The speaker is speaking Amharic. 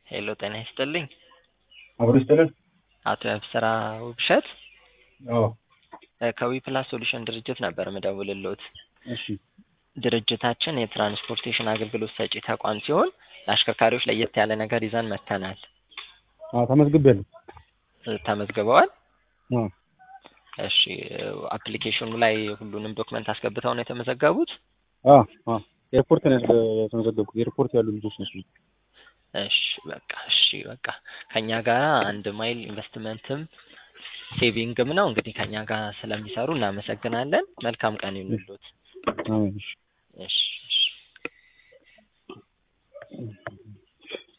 ሄሎ ጤና ይስጥልኝ። አብሮ ይስጥልን። አቶ ያብስራ ውብሸት አዎ ከዊ ፕላስ ሶሉሽን ድርጅት ነበር ምደውልሎት። እሺ ድርጅታችን የትራንስፖርቴሽን አገልግሎት ሰጪ ተቋም ሲሆን ለአሽከርካሪዎች ለየት ያለ ነገር ይዘን መጥተናል። አዎ ተመዝግቤያለሁ። ተመዝግበዋል? አዎ እሺ አፕሊኬሽኑ ላይ ሁሉንም ዶክመንት አስገብተው ነው የተመዘገቡት? አዎ አዎ ኤርፖርት ነው የተመዘገብኩት። ኤርፖርት ያሉ ልጆች ናቸው። እሺ በቃ እሺ በቃ ከኛ ጋር አንድ ማይል ኢንቨስትመንትም ሴቪንግም ነው። እንግዲህ ከኛ ጋር ስለሚሰሩ እናመሰግናለን። መልካም ቀን ይሁንልዎት። አሜን። እሺ እሺ እሺ